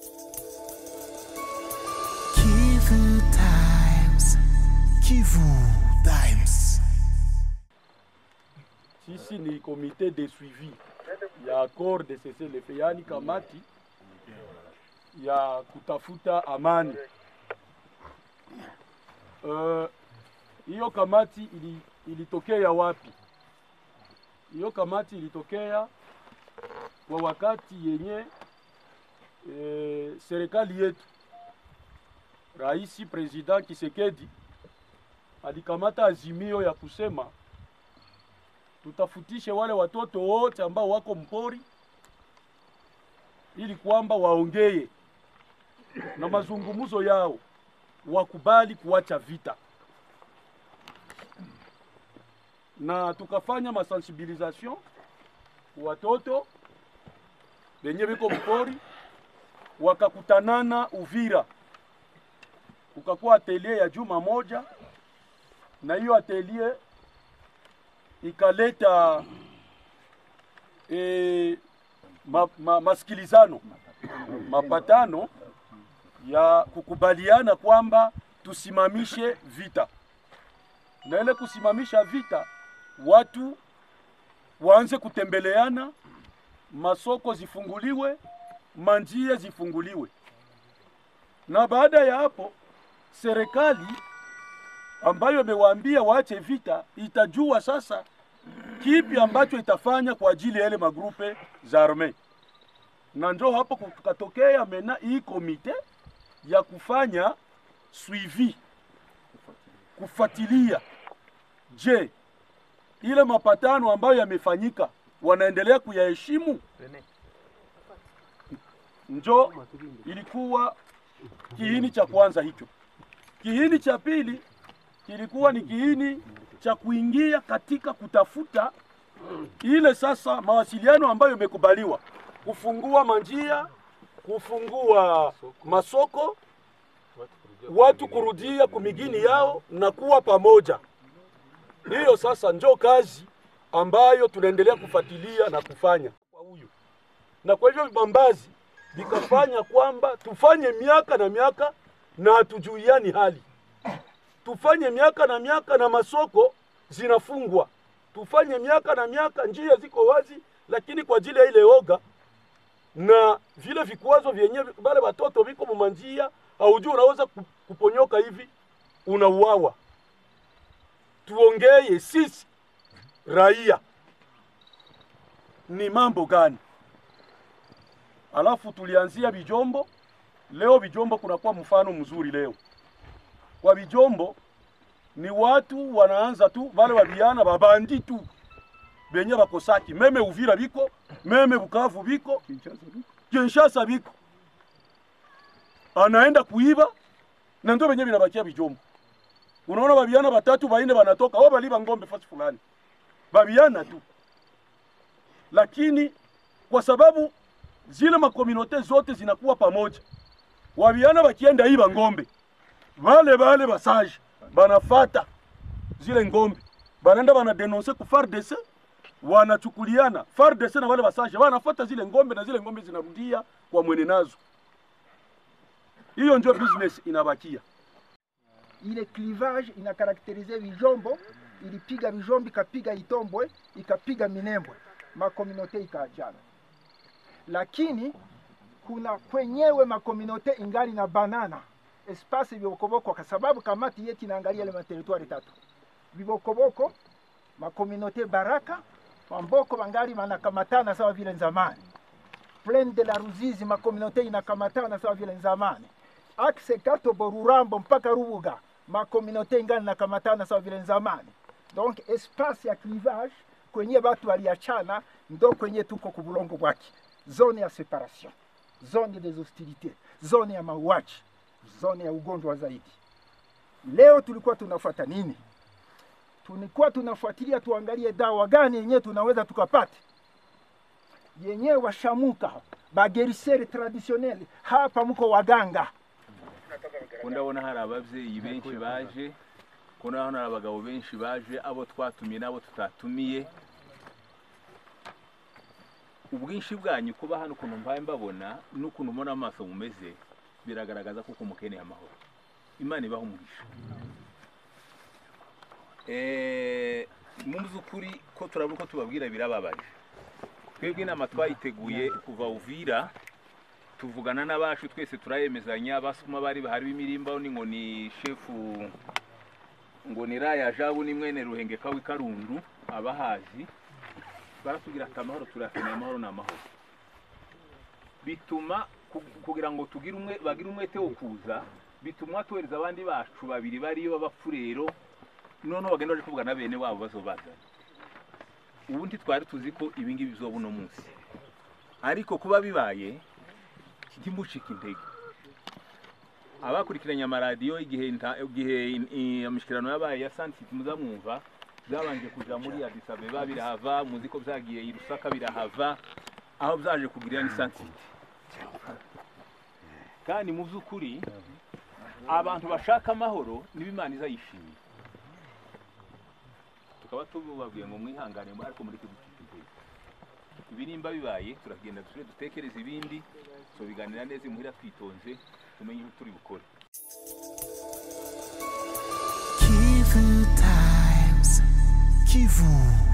Kivu Times. Kivu Times. Sisi ni komite de suivi ya accord de cessez le feu, yaani kamati ya kutafuta amani. Eh, Hiyo kamati ili, ilitokea wapi? Hiyo kamati ilitokea kwa wakati yenye e, serikali yetu Rais President Kisekedi alikamata azimio ya kusema tutafutishe wale watoto wote ambao wako mpori ili kwamba waongee na mazungumzo yao wakubali kuacha vita, na tukafanya masensibilisation watoto wenye biko mpori wakakutanana Uvira, kukakuwa atelier ya juma moja, na hiyo atelier ikaleta e, ma, ma, masikilizano mapatano ya kukubaliana kwamba tusimamishe vita, na ile kusimamisha vita, watu waanze kutembeleana, masoko zifunguliwe, manjia zifunguliwe, na baada ya hapo serikali ambayo imewaambia waache vita itajua sasa kipi ambacho itafanya kwa ajili ya ile magrupe za arme, na njo hapo kukatokea mena hii komite ya kufanya suivi, kufuatilia, je, ile mapatano ambayo yamefanyika wanaendelea kuyaheshimu? Njo ilikuwa kiini cha kwanza hicho. Kiini cha pili kilikuwa ni kiini cha kuingia katika kutafuta ile sasa mawasiliano ambayo imekubaliwa, kufungua manjia, kufungua masoko, watu kurudia kumigini yao na kuwa pamoja. Hiyo sasa njo kazi ambayo tunaendelea kufuatilia na kufanya kwa huyu, na kwa hivyo vibambazi vikafanya kwamba tufanye miaka na miaka na hatujuiani hali tufanye miaka na miaka na masoko zinafungwa, tufanye miaka na miaka njia ziko wazi, lakini kwa ajili ya ile oga na vile vikwazo vyenye bale watoto viko mumanjia, haujui unaweza ku- kuponyoka hivi unauawa. Tuongeye sisi raia ni mambo gani? Alafu tulianzia Bijombo. Leo Bijombo kunakuwa mfano mzuri leo kwa Bijombo ni watu wanaanza tu wale wabiana babandi tu benye bakosaki meme Uvira biko meme Bukavu biko Kinshasa biko anaenda kuiba na ndio benye binabakia Bijombo. Unaona babiana batatu baine banatoka wao baliba ngombe fasi fulani, babiana tu, lakini kwa sababu zile makominote zote zinakuwa pamoja, wabiana bakienda iba ngombe vale vale basaje banafata zile ngombe banaenda banadenonse ku FARDC wanachukuliana FARDC na wale basaje wanafata zile ngombe na zile ngombe zinarudia kwa mwene nazo. Hiyo ndio business inabakia. ile clivage inakarakterize Bijombo, ilipiga Bijombo, ikapiga Itombwe, ikapiga Minembwe, makominote ikaachana, lakini kuna kwenyewe makominote ingali na banana espace vibokoboko, kwa sababu kamati yetu inaangalia ile materitwari tatu vibokoboko, makominote Baraka, Mamboko bangali banakamatana sawa vile zamani, Plaine de la Ruzizi makominote inakamatana sawa vile zamani axe Katobo, Rurambo mpaka Rubuga makominote ingani nakamatana sawa vile zamani. Donc espace ya clivage kwenye batu waliachana ndo kwenye tuko kubulongo bwake, zone ya separation, zone des hostilités, zone ya mauaji, zone ya ugonjwa zaidi. Leo tulikuwa tunafuata nini? Tulikuwa tunafuatilia tuangalie dawa gani yenyewe tunaweza tukapata yenyewe washamuka bageriseri traditionnel hapa mko waganga ko ndabona hari ababyeyi benshi baje ko ndabona hari abagabo benshi baje abo twatumiye n'abo tutatumiye ubwinshi bwanyu kuba hano ukuntu mbaye mbabona n'ukuntu mbona amaso mumeze biragaragaza ko mukeneye amahoro imana ibaha umugisha Eh, mu by'ukuri ko turabona ko tubabwira birababaje twebwe inama twayiteguye kuva uvira tuvugana n'abacu twese turayemezanya basuma bari bahari b'imirimba ni ngo ni shefu ngo ni raya jabu ni mwene ruhengeka w'ikarundu abahazi baratubwira ati amahoro turakeneye amahoro ni amahoro bituma ku- kugira ngo tugire umwe bagire umwete wo kuza bituma tuhereza abandi bacu babiri bariyo b'abapfurero noneho bagenda baje kuvugana na bene wabo bazobazana ubundi twari tuzi ko ibi ngibi bizoba uno munsi ariko kuba bibaye ntimucike intege abakurikiranye amaradiyo igihe nta- igihe in- i- imishyikirano yabaye ya sansiti muzamwumva byabanje kuja muri Addis Abeba birahava muzi ko byagiye i Lusaka birahava aho byaje kugirira ni sansiti kandi mu by'ukuri abantu bashaka amahoro nibo imana izayishimira tukaba tubabwiye ngo mwihangane ariko muri kuducika intege ibi nimba bibaye turagenda dusubire dutekereze ibindi tubiganira neza imuhira twitonze tumenye icyo turi bukore Kivu Times. Kivu